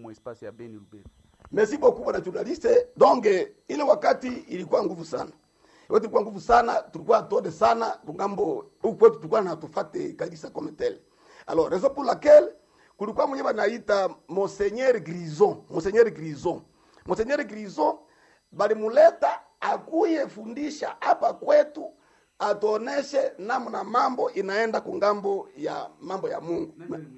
mu espace ya Beni Lubero. Merci beaucoup bwana journaliste. Donc eh, ile wakati ilikuwa nguvu sana. Yote ilikuwa nguvu sana, tulikuwa tode sana kungambo huku kwetu tulikuwa na tufate kabisa comme tel. Alors raison pour laquelle kulikuwa mwenye banaita Monseigneur Grison, Monseigneur Grison. Monseigneur Grison balimuleta akuye fundisha hapa kwetu atuoneshe namna mambo inaenda kungambo ya mambo ya Mungu.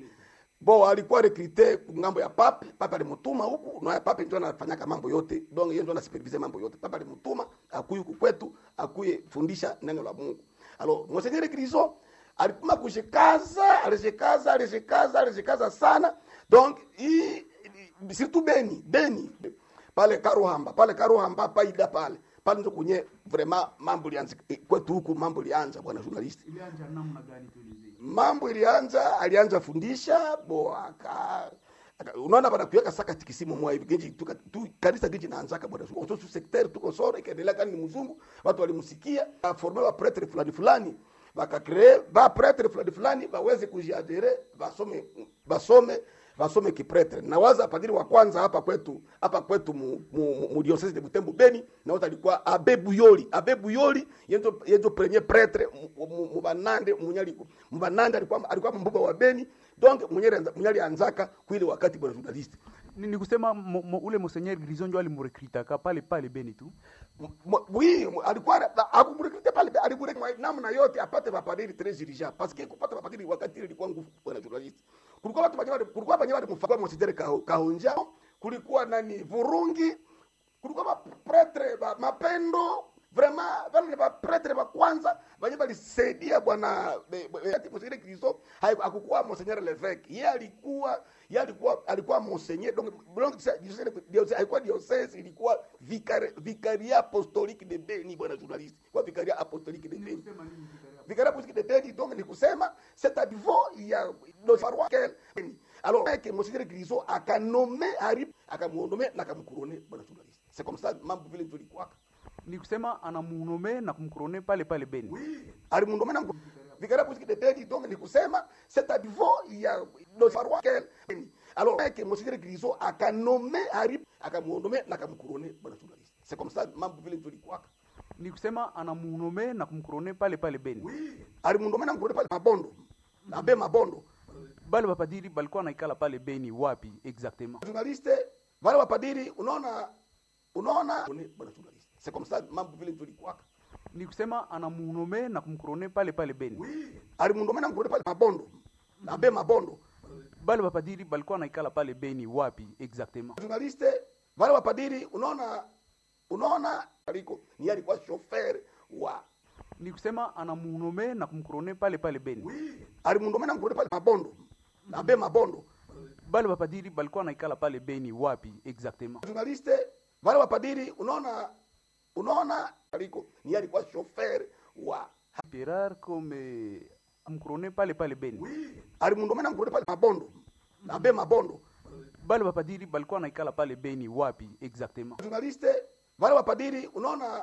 Bo alikuwa rekrite ngambo ya pape, pape alimutuma huku, na pape ndio anafanyaka mambo yote. Donc yeye ndio anasupervise mambo yote. Pape alimutuma akuye huku kwetu, akuye fundisha neno la Mungu. Alors, Monseigneur Grison alipima kushikaza, alishikaza, alishikaza, alishikaza sana. Donc hii surtout Beni, Beni pale Karuhamba, pale Karuhamba paida pale. Pale ndio kwenye vraiment mambo lianza kwetu huku mambo lianza bwana journalist Ilianja namna gani tuelezee? mambo ilianza alianza fundisha bo aka aka- unaona bana kuweka saka tikisimu mwa hivi genji tu, tu kanisa genji naanzaka bwana kwa sababu secteur tuko sore ikaendelea kani ni mzungu watu walimsikia aforme wa pretre fulani fulani bakacree ba pretre fulani fulani baweze kujiadere basome basome basome kipretre na waza padiri wa kwanza hapa kwetu hapa kwetu mu, mu, mu, mu diocese de Butembo Beni na wote alikuwa Abe Buyoli Abe Buyoli yenzo yenzo premier pretre mu- mu mu banande munyaliko mu banande alikuwa alikuwa mbuga wa Beni donc munyali munyali anzaka kwile wakati bwana journalist Ni, ni kusema mo, mo, ule Monseigneur Grison ndio alimurekrita pale pale Beni tu. M- m- oui alikuwa akumrekruter pale alimurekruter namna yote apate mapadiri tres dirigeants parce que kupata mapadiri wakati ile ilikuwa nguvu bwana journalist kulikuwa watu wenyewe kulikuwa wenyewe walimfanya monseigneur Kaho- kahonja kulikuwa nani vurungi kulikuwa mapretre ba, mapendo vraiment wale ba pretre ba kwanza wenye walisaidia bwana be- be- wakati monseigneur Kristo hakukuwa monseigneur Levesque yeye alikuwa yeye alikuwa alikuwa monseigneur donc donc diocese alikuwa diocese ilikuwa vicari vicaria apostolique de Beni bwana journaliste kwa vicaria apostolique de Beni vicaria apostolique de Beni donc ni kusema c'est à niveau ya nos paroisse Beni alors que monseigneur Kristo akanome ari akamuonome na akamkurone bwana journaliste c'est comme ça mambo vile ndio ilikuwa Ni kusema anamunome na kumkurone pale pale Beni. alimundomena vicaria apostolique de Beni donc ni kusema c'est à niveau ya nos paroisse Beni alors que monseigneur Kristo akanome ari akamuonome na akamkurone bwana journaliste c'est comme ça mambo vile ndio ilikuwa Ni kusema anamunome na kumkurone pale pale Beni. alimundomena mkurone pale mabondo abe mabondo Bale bapadiri balikuwa naikala pale Beni wapi exactement? journaliste wale wapadiri unaona unaona bwana journaliste c'est comme ça mambo vile ndio ilikuwa Ni kusema anamunome na kumkurone pale pale Beni. alimundomena mkurone pale mabondo abe mabondo Bale bapadiri balikuwa naikala pale Beni wapi exactement? journaliste wale wapadiri unaona unaona aliko ni alikuwa chauffeur wa Ni kusema anamunome na kumkurone pale pale Beni. alimundomena mkurone pale mabondo abe mabondo Bale bapadiri balikuwa naikala pale Beni wapi exactement? journaliste wale wapadiri unaona unaona aliko ni alikuwa chauffeur wa Pierre comme kumkurone pale pale Beni. alimundomena mkurone pale mabondo abe mabondo Bale bapadiri balikuwa naikala pale Beni wapi exactement? journaliste wale wapadiri unaona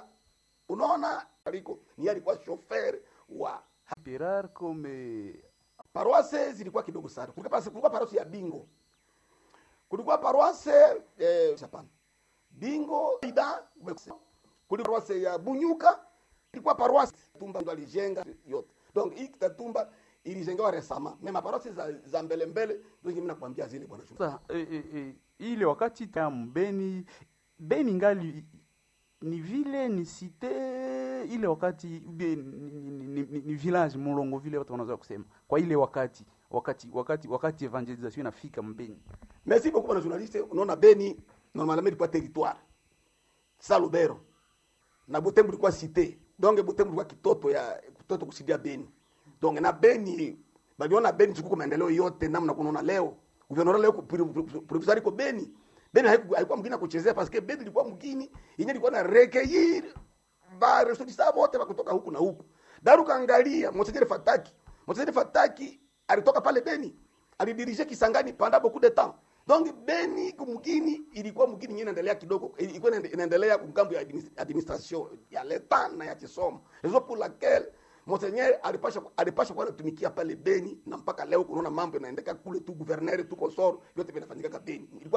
unaona aliko ni alikuwa chauffeur wa Pierre comme paroisse zilikuwa kidogo sana kulikuwa pas- kulikuwa paroisse ya bingo kulikuwa paroisse eh, hapana bingo ida kulikuwa paroisse ya bunyuka ilikuwa paroisse tumba ndo alijenga yote donc hii kitatumba ilijengewa resama mema paroisse za, za mbele mbele ndio mimi nakwambia zile bwana Shukuru. Sasa e, e, e, ile wakati ta Beni Beni ngali ni vile ni cité ile wakati ubie, ni, ni, ni, ni, ni village mulongo vile watu wanaweza kusema kwa ile wakati wakati wakati wakati evangelisation inafika mbeni merci beaucoup bwana journaliste unaona Beni normalement ilikuwa territoire sa Lubero na Butembo ilikuwa cité donc Butembo ilikuwa kitoto ya kitoto kusidia Beni donc na Beni baliona Beni chikuko maendeleo yote namna kunaona leo gouvernement leo provisoire iko Beni Beni haiku- haikuwa mgini kuchezea parce que Beni ilikuwa mgini yenye ilikuwa na recueillir ba ressortissants wote wa kutoka huku na huku daru kaangalia Monseigneur Fataki Monseigneur Fataki alitoka pale Beni alidirige Kisangani pendant beaucoup de temps donc Beni kumgini ilikuwa mgini yenye inaendelea kidogo ilikuwa inaende- inaendelea kumgambo ya administ- administration ya leta na ya kisomo raison pour laquelle Monseigneur alipasha alipasha kuwa anatumikia pale Beni na mpaka leo kunaona mambo yanaendeka kule tu gouverneur tu kosoro yote vinafanyika Beni ilikuwa